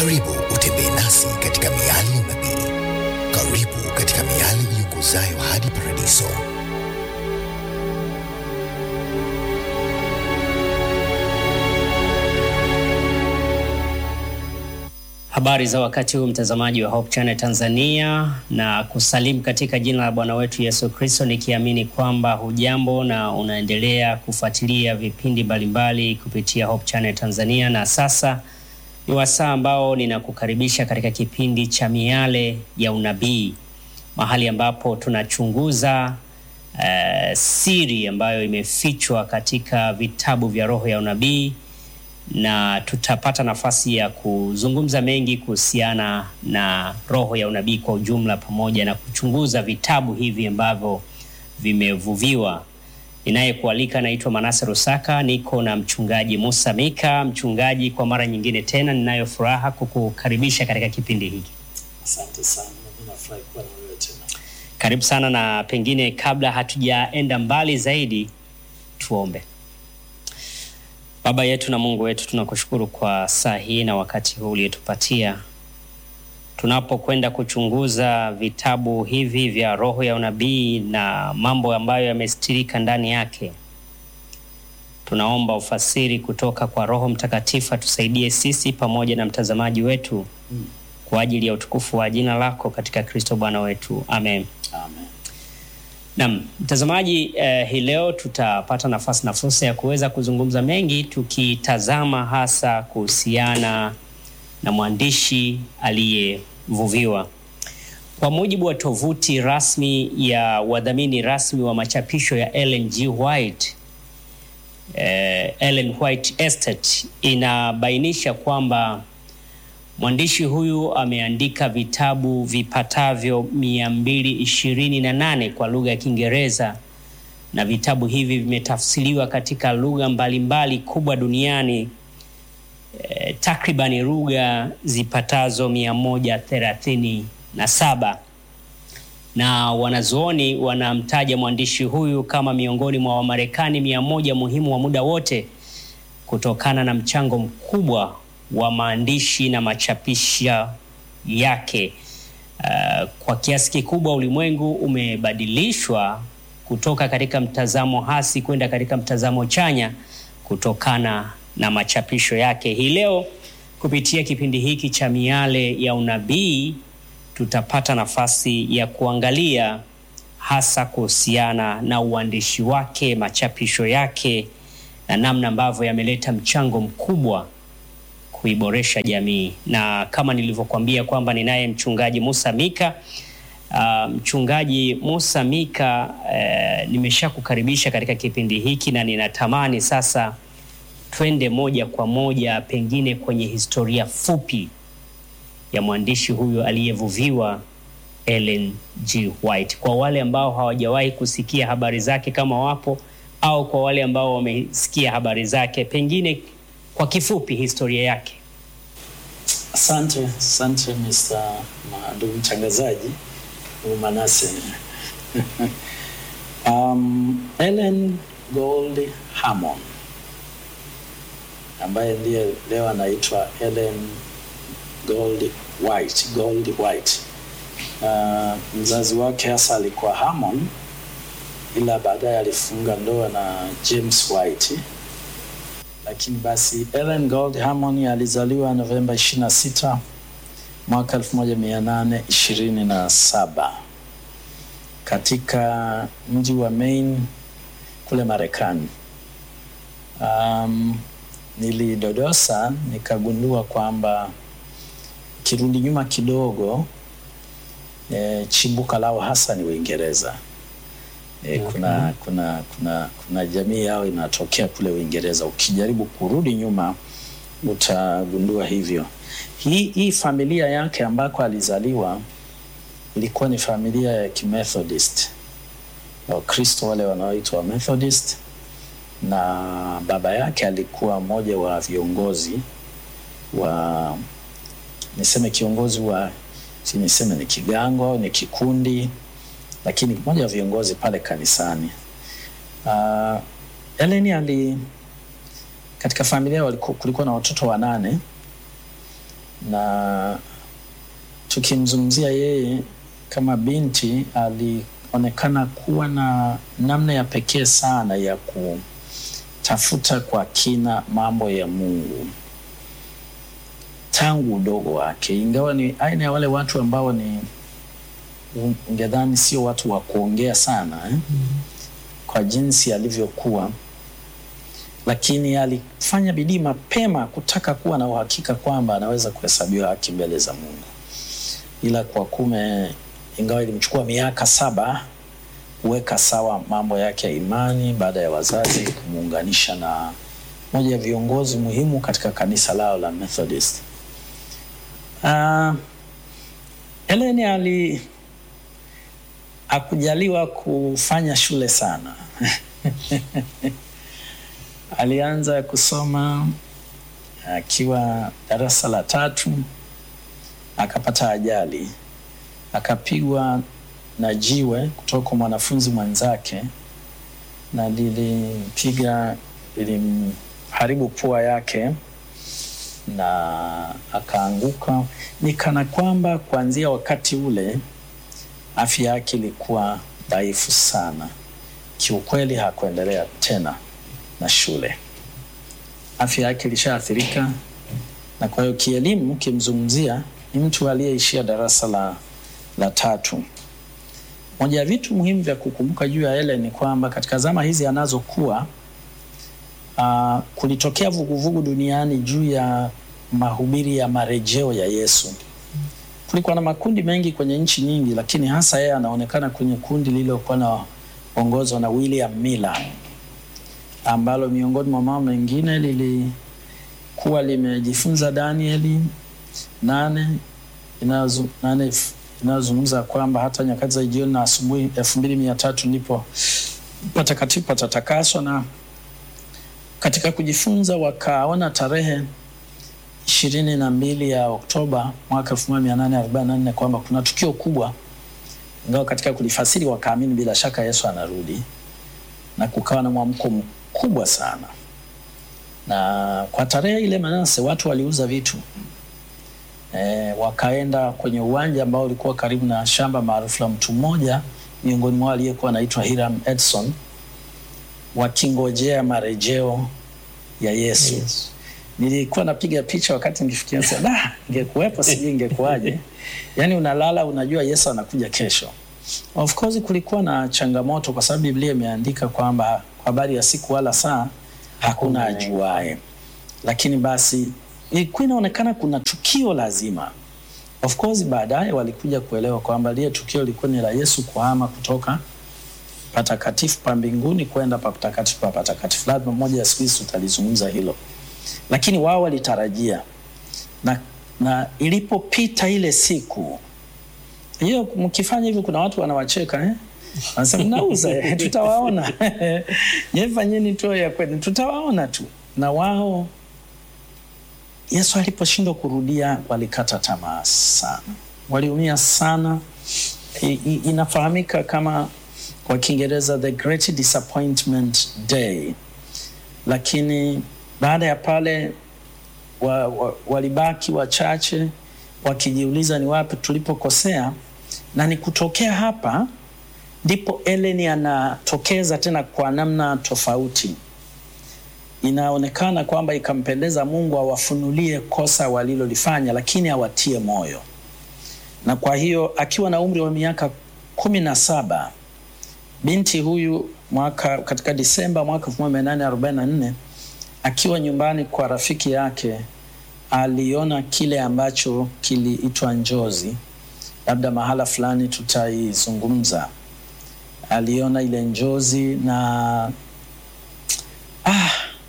Karibu utembee nasi katika miali ya unabii. Karibu katika miali iongozayo hadi paradiso. Habari za wakati huu mtazamaji wa Hope Channel Tanzania, na kusalimu katika jina la Bwana wetu Yesu Kristo, nikiamini kwamba hujambo na unaendelea kufuatilia vipindi mbalimbali kupitia Hope Channel Tanzania. Na sasa ni wasaa ambao ninakukaribisha katika kipindi cha Miale ya Unabii, mahali ambapo tunachunguza uh, siri ambayo imefichwa katika vitabu vya roho ya unabii na tutapata nafasi ya kuzungumza mengi kuhusiana na roho ya unabii kwa ujumla, pamoja na kuchunguza vitabu hivi ambavyo vimevuviwa. Ninayekualika naitwa Manase Rusaka, niko na mchungaji Musa Mika. Mchungaji, kwa mara nyingine tena ninayo furaha kukukaribisha katika kipindi hiki. Asante sana, mimi nafurahi kuwa na wewe tena. Karibu sana, na pengine kabla hatujaenda mbali zaidi, tuombe. Baba yetu na Mungu wetu, tunakushukuru kwa saa hii na wakati huu uliotupatia tunapokwenda kuchunguza vitabu hivi vya roho ya unabii na mambo ambayo yamestirika ndani yake. Tunaomba ufasiri kutoka kwa Roho Mtakatifu atusaidie sisi pamoja na mtazamaji wetu Mm. kwa ajili ya utukufu wa jina lako katika Kristo Bwana wetu, amen. Amen. Naam, mtazamaji eh, hii leo tutapata nafasi na fursa ya kuweza kuzungumza mengi tukitazama hasa kuhusiana na mwandishi aliyevuviwa. Kwa mujibu wa tovuti rasmi ya wadhamini rasmi wa machapisho ya Ellen G. White, eh, Ellen White Estate inabainisha kwamba mwandishi huyu ameandika vitabu vipatavyo 228 kwa lugha ya Kiingereza na vitabu hivi vimetafsiriwa katika lugha mbalimbali kubwa duniani eh, takribani lugha zipatazo 137 na wanazuoni wanamtaja mwandishi huyu kama miongoni mwa Wamarekani mia moja muhimu wa muda wote kutokana na mchango mkubwa wa maandishi na machapisha yake. Uh, kwa kiasi kikubwa ulimwengu umebadilishwa kutoka katika mtazamo hasi kwenda katika mtazamo chanya kutokana na machapisho yake. Hii leo kupitia kipindi hiki cha Miale ya Unabii tutapata nafasi ya kuangalia hasa kuhusiana na uandishi wake, machapisho yake na namna ambavyo yameleta mchango mkubwa kuiboresha jamii. Na kama nilivyokuambia kwamba ninaye mchungaji Musa Mika. Uh, mchungaji Musa Mika, uh, nimeshakukaribisha katika kipindi hiki na ninatamani sasa twende moja kwa moja pengine kwenye historia fupi ya mwandishi huyu aliyevuviwa Ellen G. White, kwa wale ambao hawajawahi kusikia habari zake kama wapo, au kwa wale ambao wamesikia habari zake, pengine kwa kifupi historia yake. Asante, asante Mr. ma- ndugu mtangazaji, ndugu Manase. um, Ellen Gold Hammond ambaye ndiye leo anaitwa Ellen Gold White, Gold White. Uh, mzazi wake hasa alikuwa Hammond, ila baadaye alifunga ndoa na James White lakini basi Ellen Gold Hammond alizaliwa Novemba 26 mwaka 1827 katika mji wa Maine kule Marekani. Um, nilidodosa nikagundua kwamba kirudi nyuma kidogo e, chimbuka lao hasa ni Uingereza. E, Okay. kuna, kuna, kuna, kuna jamii yao inatokea kule Uingereza. Ukijaribu kurudi nyuma utagundua hivyo. Hii, hii familia yake ambako alizaliwa ilikuwa ni familia ya Kimethodist, Wakristo wale wanaoitwa Methodist, na baba yake alikuwa mmoja wa viongozi wa niseme kiongozi wa si niseme ni kigango au ni kikundi lakini mmoja wa viongozi pale kanisani. Uh, Ellen ali katika familia waliku, kulikuwa na watoto wanane na tukimzungumzia yeye kama binti, alionekana kuwa na namna ya pekee sana ya kutafuta kwa kina mambo ya Mungu tangu udogo wake, ingawa ni aina ya wale watu ambao ni ungedhani sio watu wa kuongea sana eh? Kwa jinsi alivyokuwa, lakini alifanya bidii mapema kutaka kuwa na uhakika kwamba anaweza kuhesabiwa haki mbele za Mungu, ila kwa kume, ingawa ilimchukua miaka saba kuweka sawa mambo yake ya imani baada ya wazazi kumuunganisha na moja ya viongozi muhimu katika kanisa lao la Methodist. Uh, Ellen ali hakujaliwa kufanya shule sana alianza kusoma akiwa darasa la tatu, akapata ajali, akapigwa na jiwe kutoka kwa mwanafunzi mwenzake, na lilimpiga, lilimharibu pua yake na akaanguka. Ni kana kwamba kuanzia wakati ule afya yake ilikuwa dhaifu sana. Kiukweli hakuendelea tena na shule, afya yake ilishaathirika, na kwa hiyo kielimu, kimzungumzia ni mtu aliyeishia darasa la, la tatu. Moja ya vitu muhimu vya kukumbuka juu ya Ellen ni kwamba katika zama hizi anazokuwa uh, kulitokea vuguvugu duniani juu ya mahubiri ya marejeo ya Yesu. Kulikuwa na makundi mengi kwenye nchi nyingi, lakini hasa yeye anaonekana kwenye kundi lililokuwa na ongozwa na William Miller ambalo miongoni mwa mambo mengine lilikuwa limejifunza Danieli nane inayozu- nane f- inayozungumza kwamba hata nyakati za jioni na asubuhi elfu mbili mia tatu ndipo patakatifu patatakaswa, na katika kujifunza wakaona tarehe ishirini na mbili ya Oktoba mwaka elfu moja mia nane arobaini na nne kwamba kuna tukio kubwa, ingawa katika kulifasiri wakaamini bila shaka Yesu anarudi, na kukawa na mwamko mkubwa sana, na kwa tarehe ile Manase watu waliuza vitu e, wakaenda kwenye uwanja ambao ulikuwa karibu na shamba maarufu la mtu mmoja miongoni mwao aliyekuwa anaitwa Hiram Edson, wakingojea marejeo ya Yesu. Yes. Nilikuwa napiga picha wakati nikifikiria sasa, da, ingekuwepo sijui ingekuwaje. Yaani unalala unajua Yesu anakuja kesho. Of course kulikuwa na changamoto kwa sababu Biblia imeandika kwamba kwa habari ya siku wala saa hakuna ajuae, lakini basi ilikuwa inaonekana kuna tukio lazima. Of course baadaye walikuja kuelewa kwamba lile tukio lilikuwa ni la Yesu kuhama kutoka patakatifu pa mbinguni kwenda pa patakatifu pa patakatifu. Labda moja ya siku hizi tutalizungumza hilo, lakini wao walitarajia na, na ilipopita ile siku hiyo, mkifanya hivyo, kuna watu wanawacheka eh? Wanasema mnauza eh, tutawaona nyewe fanyeni tu ya kweli, tutawaona tu. Na wao Yesu aliposhindwa kurudia, walikata tamaa sana, waliumia sana. I, i, inafahamika kama kwa Kiingereza the great disappointment day, lakini baada ya pale wa, wa, walibaki wachache wakijiuliza ni wapi tulipokosea, na ni kutokea hapa ndipo Ellen anatokeza tena kwa namna tofauti. Inaonekana kwamba ikampendeza Mungu awafunulie kosa walilolifanya, lakini awatie moyo. Na kwa hiyo akiwa na umri wa miaka kumi na saba binti huyu mwaka katika Disemba mwaka 1844 akiwa nyumbani kwa rafiki yake aliona kile ambacho kiliitwa njozi. Labda mahala fulani tutaizungumza. Aliona ile njozi na ah,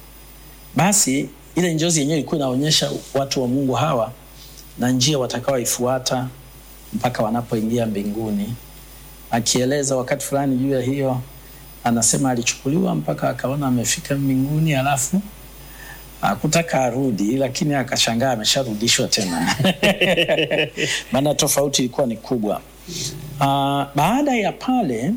basi ile njozi yenyewe ilikuwa inaonyesha watu wa Mungu hawa na njia watakaoifuata mpaka wanapoingia mbinguni. Akieleza wakati fulani juu ya hiyo, anasema alichukuliwa mpaka akaona amefika mbinguni, alafu hakutaka arudi, lakini akashangaa amesharudishwa tena maana tofauti ilikuwa ni kubwa. Uh, baada ya pale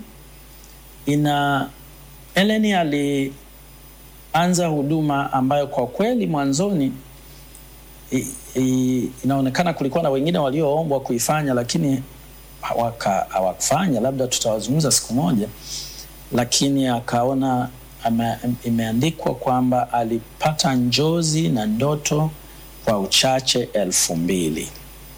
ina Ellen alianza huduma ambayo kwa kweli mwanzoni i, i, inaonekana kulikuwa na wengine walioombwa kuifanya lakini hawaka- hawakufanya, labda tutawazungumza siku moja, lakini akaona ame, imeandikwa kwamba alipata njozi na ndoto kwa uchache elfu mbili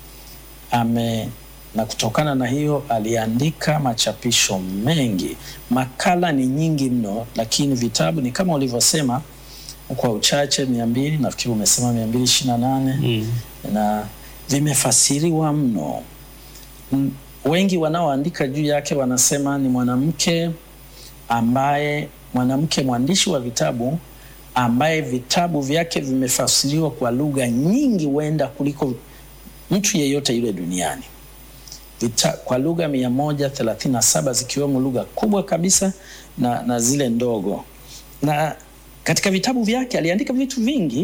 ame na kutokana na hiyo aliandika machapisho mengi. Makala ni nyingi mno, lakini vitabu ni kama ulivyosema, kwa uchache mia mbili nafikiri umesema mia mbili ishirini na nane Mm. na vimefasiriwa mno. M- Wengi wanaoandika juu yake wanasema ni mwanamke ambaye mwanamke mwandishi wa vitabu ambaye vitabu vyake vimefasiriwa kwa lugha nyingi huenda kuliko mtu yeyote yule duniani Vita, kwa lugha mia moja thelathini na saba zikiwemo lugha kubwa kabisa na, na zile ndogo. Na katika vitabu vyake aliandika vitu vingi,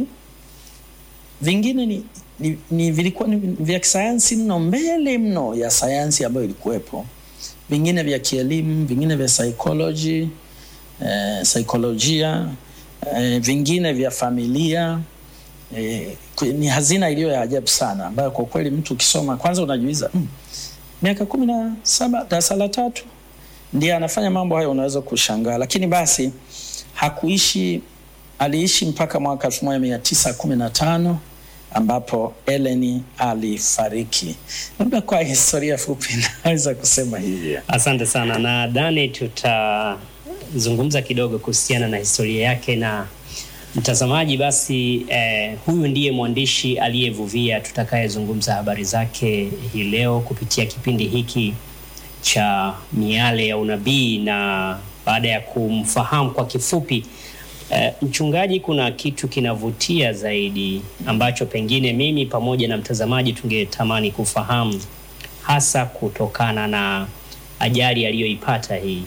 vingine ni, ni, ni vilikuwa ni vya kisayansi mno, mbele mno ya sayansi ambayo ilikuwepo, vingine vya kielimu, vingine vya psychology, eh, saikolojia eh, vingine vya familia eh, ku- ni hazina iliyo ya ajabu sana ambayo kwa kweli mtu ukisoma kwanza unajiuliza mm, miaka kumi na saba darasa la tatu ndiye anafanya mambo hayo, unaweza kushangaa. Lakini basi hakuishi, aliishi mpaka mwaka elfu moja mia tisa kumi na tano ambapo Ellen alifariki. Labda kwa historia fupi naweza kusema hivyo. Asante sana. Nadhani tutazungumza kidogo kuhusiana na historia yake na mtazamaji. Basi eh, huyu ndiye mwandishi aliyevuvia tutakayezungumza habari zake hii leo kupitia kipindi hiki cha Miale ya Unabii, na baada ya kumfahamu kwa kifupi eh, mchungaji, kuna kitu kinavutia zaidi ambacho pengine mimi pamoja na mtazamaji tungetamani kufahamu hasa kutokana na ajali aliyoipata hii.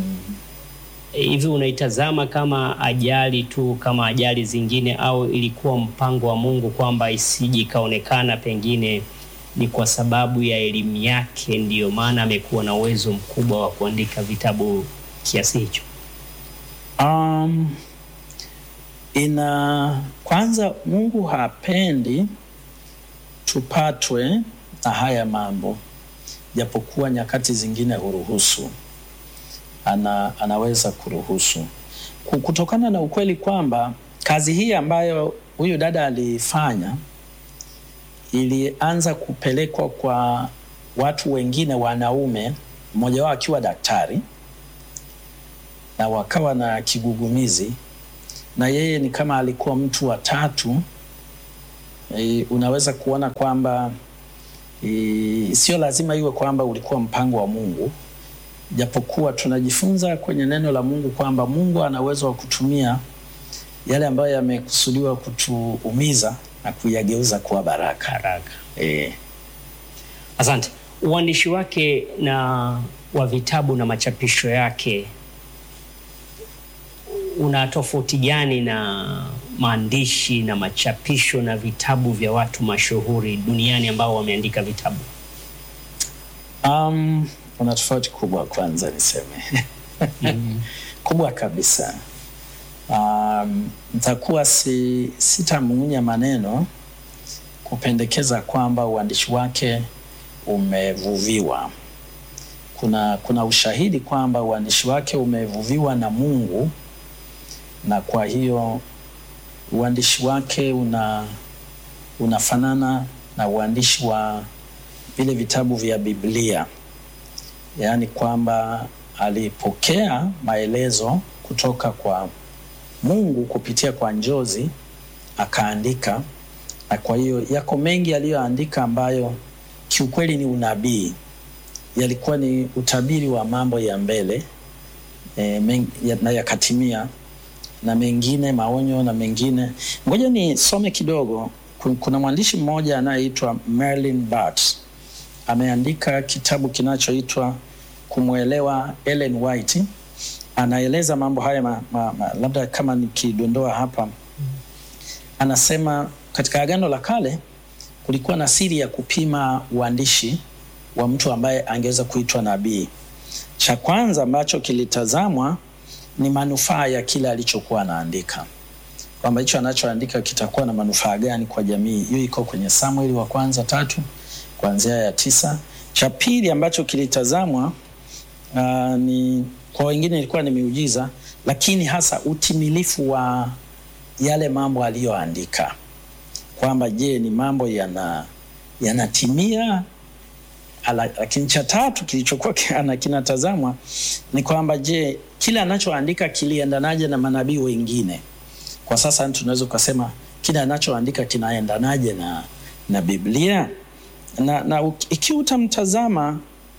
E, Hivi unaitazama kama ajali tu kama ajali zingine, au ilikuwa mpango wa Mungu kwamba isije ikaonekana pengine ni kwa sababu ya elimu yake ndiyo maana amekuwa na uwezo mkubwa wa kuandika vitabu kiasi hicho? Um, ina kwanza, Mungu hapendi tupatwe na haya mambo, japokuwa nyakati zingine huruhusu, ana, anaweza kuruhusu Ku- kutokana na ukweli kwamba kazi hii ambayo huyu dada aliifanya ilianza kupelekwa kwa watu wengine wanaume, mmoja wao akiwa daktari na wakawa na kigugumizi, na yeye ni kama alikuwa mtu wa tatu. E, unaweza kuona kwamba e, sio lazima iwe kwamba ulikuwa mpango wa Mungu, japokuwa tunajifunza kwenye neno la Mungu kwamba Mungu ana uwezo wa kutumia yale ambayo yamekusudiwa kutuumiza na kuyageuza kuwa baraka. Haraka. E, Asante. Uandishi wake na wa vitabu na machapisho yake una tofauti gani na maandishi na machapisho na vitabu vya watu mashuhuri duniani ambao wameandika vitabu? Um, kuna tofauti kubwa kwanza niseme kubwa kabisa. Um, nitakuwa si, sitamung'unya maneno kupendekeza kwamba uandishi wake umevuviwa. Kuna, kuna ushahidi kwamba uandishi wake umevuviwa na Mungu, na kwa hiyo uandishi wake una unafanana na uandishi wa vile vitabu vya Biblia, yaani kwamba alipokea maelezo kutoka kwa Mungu kupitia kwa njozi akaandika, na kwa hiyo yako mengi aliyoandika ambayo kiukweli ni unabii, yalikuwa ni utabiri wa mambo ya mbele e, men, ya, na yakatimia, na mengine maonyo na mengine. Ngoja nisome kidogo. Ku- Kuna mwandishi mmoja anayeitwa Merlin Bart ameandika kitabu kinachoitwa Kumwelewa Ellen White. Anaeleza mambo haya ma, ma, ma, labda kama nikidondoa hapa, anasema katika Agano la Kale kulikuwa na siri ya kupima uandishi wa mtu ambaye angeweza kuitwa nabii. Cha kwanza ambacho kilitazamwa ni manufaa ya kile alichokuwa anaandika. kwamba hicho anachoandika kitakuwa na manufaa gani kwa jamii. Hiyo iko kwenye Samueli wa kwanza tatu kuanzia ya tisa. Cha pili ambacho kilitazamwa uh, ni kwa wengine ilikuwa ni miujiza, lakini hasa utimilifu wa yale mambo aliyoandika, kwamba je, ni mambo yana yanatimia Ala- lakini cha tatu kilichokuwa kina- kinatazamwa ni kwamba je, kile anachoandika kiliendanaje na manabii wengine? Kwa sasa tunaweza ukasema kile anachoandika kinaendanaje na, na Biblia na, na uk- ikiwa utamtazama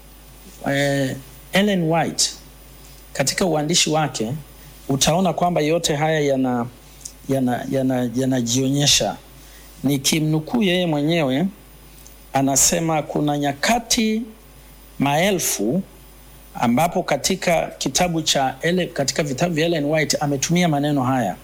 eh, Ellen White katika uandishi wake utaona kwamba yote haya yana yanajionyesha yana, yanajionyesha. Nikimnukuu yeye mwenyewe anasema kuna nyakati maelfu ambapo katika kitabu cha Ele, katika vitabu vya Ellen White ametumia maneno haya: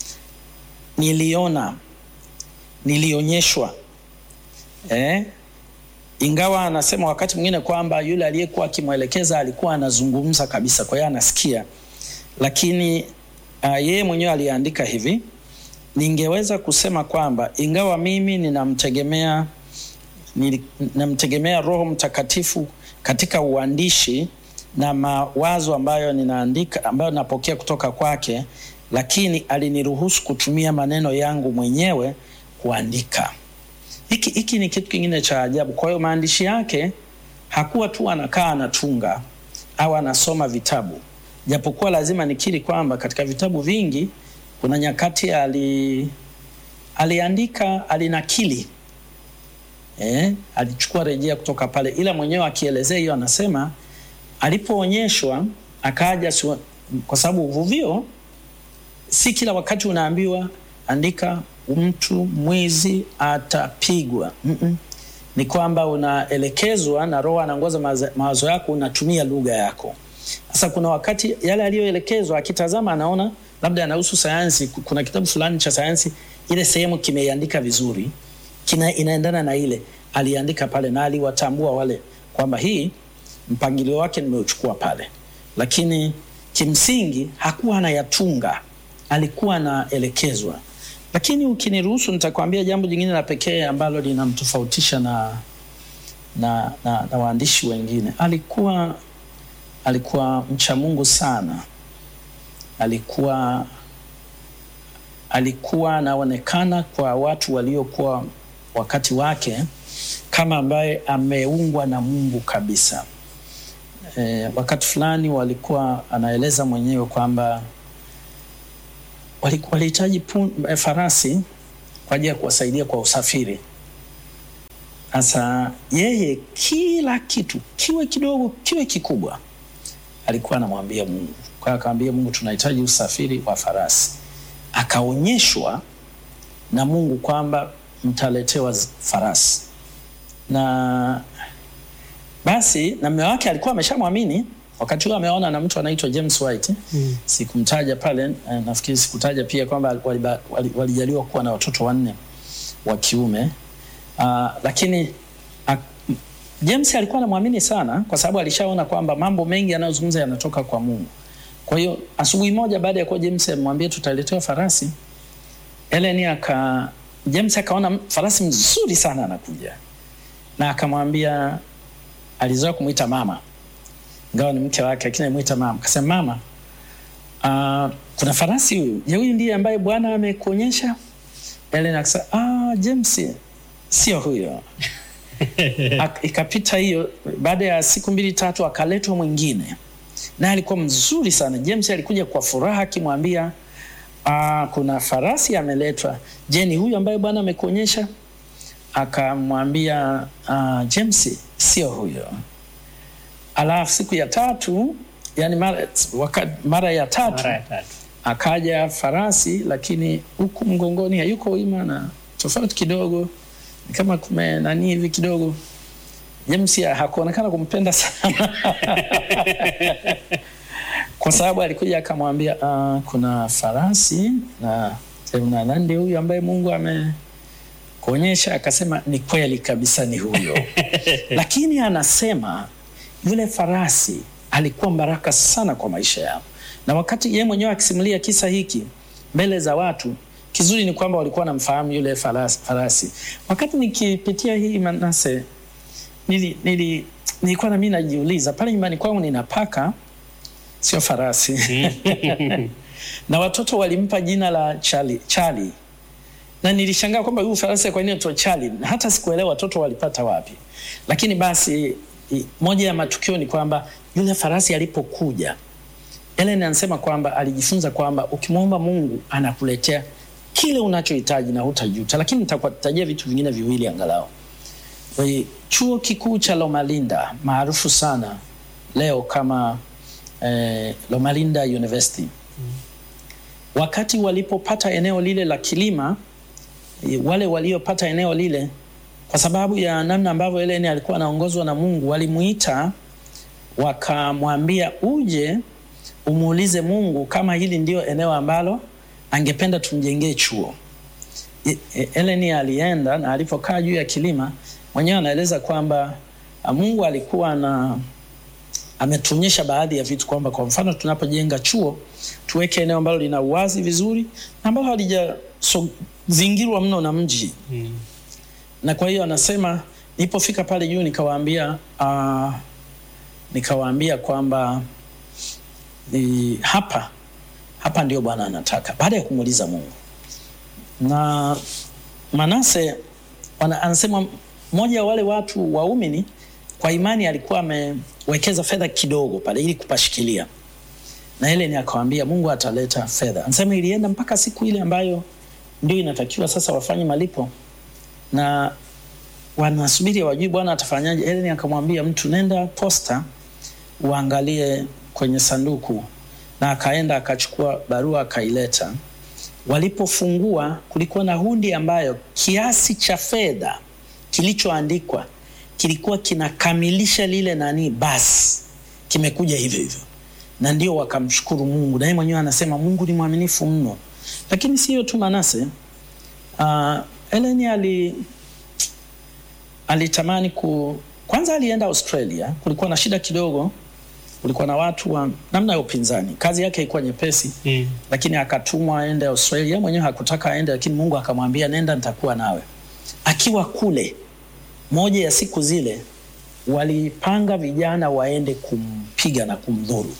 niliona, nilionyeshwa. Eh? Ingawa anasema wakati mwingine kwamba yule aliyekuwa akimwelekeza alikuwa anazungumza kabisa, kwa hiyo anasikia, lakini uh, yeye mwenyewe aliandika hivi: ningeweza kusema kwamba ingawa mimi ninamtegemea nili- namtegemea Roho Mtakatifu katika uandishi na mawazo ambayo ninaandika ambayo napokea kutoka kwake, lakini aliniruhusu kutumia maneno yangu mwenyewe kuandika. Hiki hiki ni kitu kingine cha ajabu. Kwa hiyo maandishi yake hakuwa tu anakaa anatunga au anasoma vitabu, japokuwa lazima nikiri kwamba katika vitabu vingi kuna nyakati ali aliandika alinakili eh, alichukua rejea kutoka pale, ila mwenyewe akielezea hiyo anasema alipoonyeshwa akaja siwa, kwa sababu uvuvio si kila wakati unaambiwa andika mtu mwizi atapigwa. Mm-mm. Ni kwamba unaelekezwa na Roho anaongoza mawazo- mawazo yako, unatumia lugha yako. Sasa kuna wakati yale aliyoelekezwa akitazama, anaona labda anahusu sayansi, kuna kitabu fulani cha sayansi, ile sehemu kimeiandika vizuri, kina inaendana na ile aliandika pale, na aliwatambua wale kwamba hii mpangilio wake nimeuchukua pale, lakini kimsingi hakuwa anayatunga, alikuwa anaelekezwa. Lakini ukiniruhusu, nitakwambia jambo jingine la pekee ambalo linamtofautisha na, na, na, na waandishi wengine. Alikuwa alikuwa mcha Mungu sana, alikuwa alikuwa anaonekana kwa watu waliokuwa wakati wake kama ambaye ameungwa na Mungu kabisa. E, wakati fulani walikuwa anaeleza mwenyewe kwamba waliku- walihitaji pun- eh, farasi kwa ajili ya kuwasaidia kwa usafiri. Sasa yeye kila kitu kiwe kidogo kiwe kikubwa alikuwa anamwambia Mungu. Kwa hiyo akamwambia Mungu, tunahitaji usafiri wa farasi. Akaonyeshwa na Mungu kwamba mtaletewa z- farasi, na basi na mume wake alikuwa ameshamwamini wakati huo, ameona na mtu anaitwa James White mm. Sikumtaja pale eh, nafikiri sikutaja pia kwamba waliba- wali- walijaliwa kuwa na watoto wanne wa kiume uh, lakini uh, James alikuwa anamwamini sana kwa sababu alishaona kwamba mambo mengi yanayozungumza yanatoka kwa Mungu. Kwa hiyo asubuhi moja baada ya kuwa James amwambia tutaletewa farasi, Ellen aka James akaona farasi mzuri sana anakuja, na akamwambia, alizoea kumwita mama, ingawa ni mke wake, lakini alimwita mama. Akasema mama, uh, kuna farasi huyu, je, huyu ndiye ambaye Bwana amekuonyesha? Ellen akasema ah, James sio huyo. Ak- ikapita hiyo, baada ya siku mbili tatu akaletwa mwingine, naye alikuwa mzuri sana. James alikuja kwa furaha akimwambia ah, kuna farasi ameletwa. Je, ni huyu ambaye Bwana amekuonyesha? Akamwambia ah, James, sio huyo. Alafu siku ya tatu, yani mara, waka, mara ya tatu Mara ya tatu. akaja farasi, lakini huku mgongoni hayuko wima na tofauti kidogo, ni kama kume nani hivi kidogo. James hakuonekana kumpenda sana kwa sababu alikuja akamwambia, uh, kuna farasi na na nandi huyu ambaye Mungu amekuonyesha. Akasema ni kweli kabisa, ni huyo lakini anasema yule farasi alikuwa baraka sana kwa maisha yao, na wakati yeye mwenyewe akisimulia kisa hiki mbele za watu, Kizuri ni kwamba walikuwa wanamfahamu yule farasi, farasi. Wakati nikipitia hii Manase nili, nili, nilikuwa na mimi najiuliza pale nyumbani kwangu nina paka sio farasi na watoto walimpa jina la Charlie, Charlie. Na nilishangaa kwamba huyu farasi kwa nini anaitwa Charlie? Na hata sikuelewa watoto walipata wapi. Lakini basi i- moja ya matukio ni kwamba yule farasi alipokuja Ellen anasema kwamba alijifunza kwamba ukimwomba Mungu anakuletea kile unachohitaji na hutajuta, lakini nitakutajia vitu vingine viwili angalau. Kwa hiyo, Chuo kikuu cha Loma Linda maarufu sana leo kama eh, Loma Linda University wakati walipopata eneo lile la kilima eh, wale waliopata eneo lile kwa sababu ya namna ambavyo Ellen alikuwa anaongozwa na Mungu walimuita wakamwambia uje umuulize Mungu kama hili ndio eneo ambalo angependa tumjengee chuo. E- e- Ellen alienda na alipokaa juu ya kilima mwenyewe anaeleza kwamba ah, Mungu alikuwa na ametuonyesha baadhi ya vitu kwamba kwa mfano tunapojenga chuo tuweke eneo ambalo lina uwazi vizuri na ambalo halijazingirwa mno na mji na kwa hiyo anasema nilipofika pale juu nikawaambia uh, nikawaambia kwamba ni hapa hapa ndio Bwana anataka baada ya kumuuliza Mungu na Manase wana, anasema mmoja wa wale watu waumini kwa imani alikuwa amewekeza fedha kidogo pale ili kupashikilia na ile ni akawambia Mungu ataleta fedha. Anasema ilienda mpaka siku ile ambayo ndio inatakiwa sasa wafanye malipo na wanasubiri wajui Bwana atafanyaje. Ellen akamwambia mtu, nenda posta uangalie kwenye sanduku, na akaenda akachukua barua akaileta. Walipofungua kulikuwa na hundi ambayo kiasi cha fedha kilichoandikwa kilikuwa kinakamilisha lile nani, basi kimekuja hivyo hivyo, na ndio wakamshukuru Mungu. Na yeye mwenyewe anasema Mungu ni mwaminifu mno. Lakini sio tu Manase, uh, Ellen ali alitamani ku kwanza, alienda Australia. Kulikuwa na shida kidogo, kulikuwa na watu wa namna ya upinzani. Kazi yake ilikuwa nyepesi Mm. lakini akatumwa aende Australia. Mwenyewe hakutaka aende, lakini Mungu akamwambia nenda, nitakuwa nawe. Akiwa kule, moja ya siku zile walipanga vijana waende kumpiga na kumdhuru,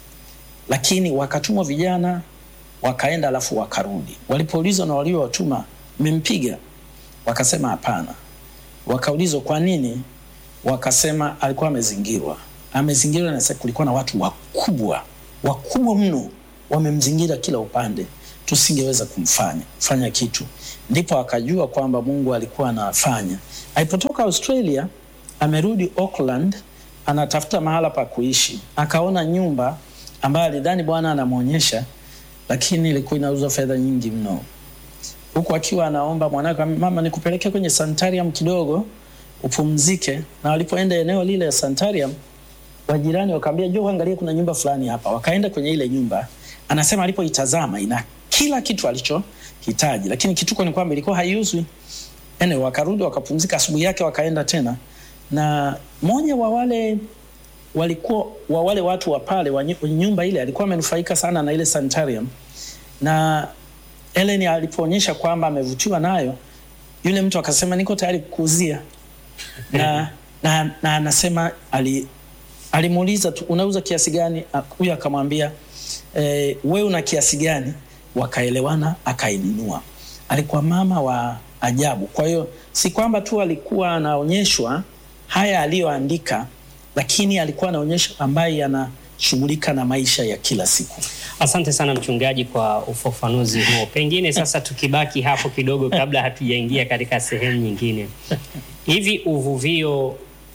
lakini wakatumwa vijana wakaenda, alafu wakarudi. Walipoulizwa na waliowatuma, mmempiga? Wakasema hapana. Wakaulizwa kwa nini? Wakasema alikuwa amezingirwa. Amezingirwa na sasa kulikuwa na watu wakubwa wakubwa mno wamemzingira kila upande, tusingeweza kumfanya fanya kitu. Ndipo akajua kwamba Mungu alikuwa anafanya. Alipotoka Australia, amerudi Auckland, anatafuta mahala pa kuishi, akaona nyumba ambayo alidhani Bwana anamwonyesha, lakini ilikuwa inauzwa fedha nyingi mno huku akiwa anaomba mwanawe, mama, nikupeleke kwenye sanitarium kidogo upumzike. Na walipoenda eneo lile ya sanitarium, wajirani wakaambia, njoo angalia, kuna nyumba fulani hapa. Wakaenda kwenye ile nyumba, anasema alipoitazama ina kila kitu alichohitaji, lakini kituko ni kwamba ilikuwa haiuzwi. Ene, wakarudi wakapumzika, asubuhi yake wakaenda tena, na mmoja wa wale walikuwa wa wale watu wa pale wa nyu- nyumba ile alikuwa amenufaika sana na ile sanitarium na Ellen alipoonyesha kwamba amevutiwa nayo, yule mtu akasema niko tayari kukuuzia, na, na, na anasema ali, alimuuliza tu unauza kiasi gani? Ah, Huyo akamwambia eh, wewe una kiasi gani? Wakaelewana, akainunua. Alikuwa mama wa ajabu. Kwa hiyo si kwamba tu alikuwa anaonyeshwa haya aliyoandika, lakini alikuwa anaonyesha ambaye anashughulika na maisha ya kila siku. Asante sana mchungaji kwa ufafanuzi huo. Pengine sasa tukibaki hapo kidogo kabla hatujaingia katika sehemu nyingine. Hivi uvuvio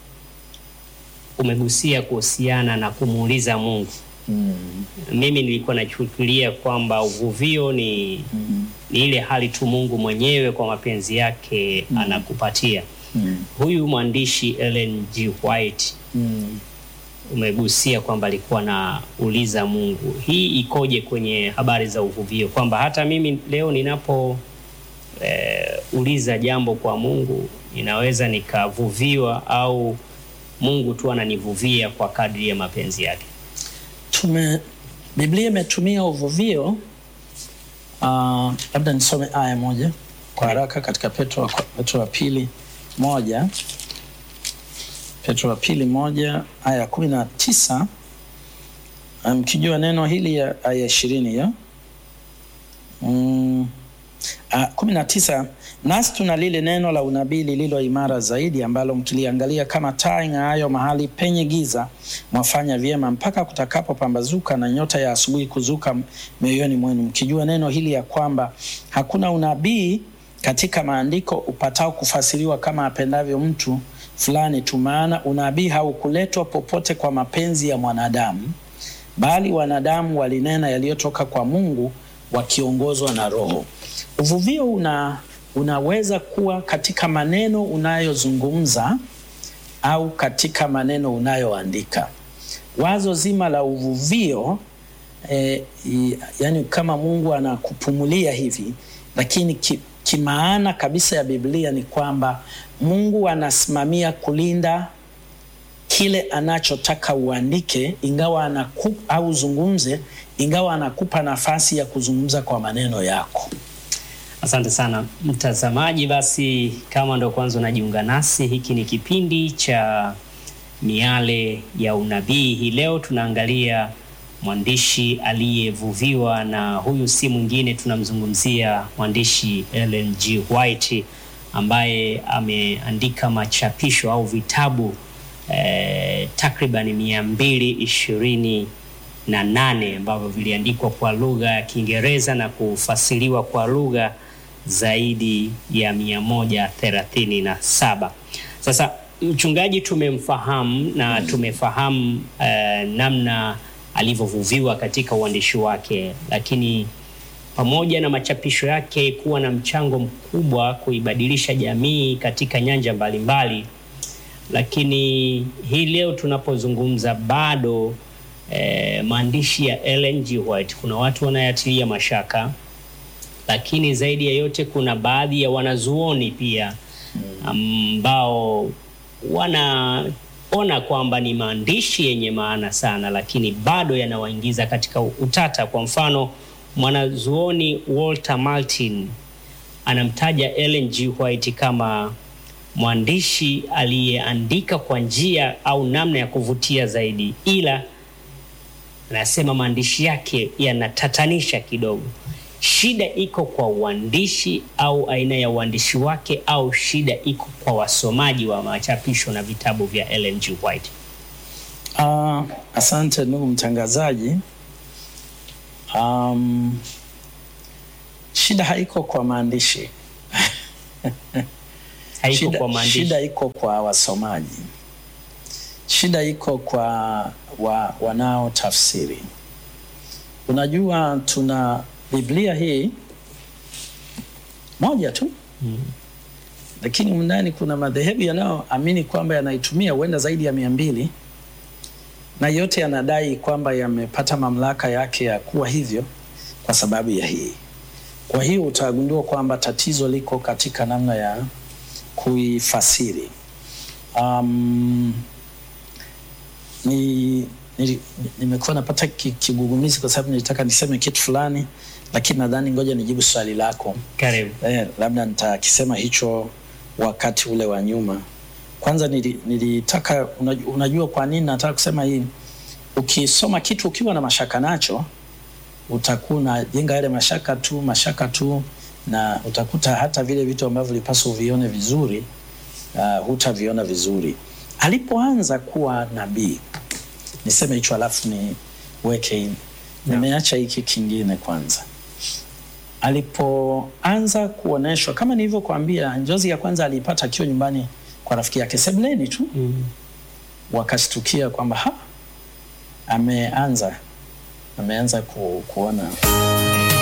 umegusia kuhusiana na kumuuliza Mungu. Mimi nilikuwa nachukulia kwamba uvuvio ni, ni ile hali tu Mungu mwenyewe kwa mapenzi yake anakupatia. Huyu mwandishi Ellen G. White Mm. umegusia kwamba alikuwa na uliza Mungu. Hii ikoje kwenye habari za uvuvio, kwamba hata mimi leo ninapo eh, uliza jambo kwa Mungu ninaweza nikavuviwa au Mungu tu ananivuvia kwa kadri ya mapenzi yake? tume Biblia imetumia uvuvio Uh, labda nisome aya moja kwa haraka katika Petro, Petro wa pili moja Petro wa pili moja aya ya kumi na tisa mkijua um, neno hili ya aya ishirini hiyo mm, uh, kumi na tisa nasi tuna lile neno la unabii lililo imara zaidi ambalo mkiliangalia kama taa ing'aayo mahali penye giza mwafanya vyema mpaka kutakapopambazuka na nyota ya asubuhi kuzuka mioyoni mwenu mkijua neno hili ya kwamba hakuna unabii katika maandiko upatao kufasiriwa kama apendavyo mtu fulani tu maana unabii haukuletwa popote kwa mapenzi ya mwanadamu bali wanadamu walinena yaliyotoka kwa mungu wakiongozwa na roho uvuvio una unaweza kuwa katika maneno unayozungumza au katika maneno unayoandika wazo zima la uvuvio eh, yani kama mungu anakupumulia hivi lakini ki, kimaana kabisa ya biblia ni kwamba mungu anasimamia kulinda kile anachotaka uandike ingawa anaku, au zungumze ingawa anakupa nafasi ya kuzungumza kwa maneno yako Asante sana mtazamaji. Basi kama ndo kwanza unajiunga nasi, hiki ni kipindi cha Miale ya Unabii. Hii leo tunaangalia mwandishi aliyevuviwa, na huyu si mwingine, tunamzungumzia mwandishi Ellen G. White ambaye ameandika machapisho au vitabu eh, takriban mia mbili ishirini na nane ambavyo viliandikwa kwa lugha ya Kiingereza na kufasiriwa kwa lugha zaidi ya mia moja thelathini na saba. Sasa mchungaji tumemfahamu na tumefahamu uh, namna alivyovuviwa katika uandishi wake, lakini pamoja na machapisho yake kuwa na mchango mkubwa kuibadilisha jamii katika nyanja mbalimbali mbali, lakini hii leo tunapozungumza bado eh, maandishi ya Ellen G. White kuna watu wanayatilia mashaka lakini zaidi ya yote kuna baadhi ya wanazuoni pia ambao wanaona kwamba ni maandishi yenye maana sana, lakini bado yanawaingiza katika utata. Kwa mfano, mwanazuoni Walter Martin anamtaja Ellen G. White kama mwandishi aliyeandika kwa njia au namna ya kuvutia zaidi, ila anasema maandishi yake yanatatanisha kidogo. Shida iko kwa uandishi au aina ya uandishi wake, au shida iko kwa wasomaji wa machapisho na vitabu vya Ellen G. White? Uh, asante ndugu mtangazaji. Um, shida haiko kwa maandishi Haiko shida, kwa maandishi. shida iko kwa wasomaji, shida iko kwa wa, wanaotafsiri. Unajua, tuna Biblia hii moja tu Mm. lakini ndani kuna madhehebu yanayoamini kwamba yanaitumia huenda zaidi ya mia mbili na yote yanadai kwamba yamepata mamlaka yake ya kuwa hivyo kwa sababu ya hii. Kwa hiyo utagundua kwamba tatizo liko katika namna ya kuifasiri. Um, ni nili- nimekuwa napata ki- kigugumizi kwa sababu nilitaka niseme kitu fulani, lakini nadhani ngoja nijibu swali lako. Karibu. Eh, labda nitakisema hicho wakati ule wa nyuma. Kwanza nili- nilitaka unajua, unajua kwa nini nataka kusema hii? Ukisoma kitu ukiwa na mashaka nacho, utakuwa unajenga yale mashaka tu mashaka tu, na utakuta hata vile vitu ambavyo ulipaswa uvione vizuri uh, hutaviona vizuri. Alipoanza kuwa nabii, niseme hicho alafu niweke hii. Nimeacha hiki kingine kwanza alipoanza kuoneshwa kama nilivyokuambia, njozi ya kwanza aliipata akiwa nyumbani kwa rafiki yake sebuleni tu, Mm. wakashtukia kwamba ha, ameanza ameanza ku, kuona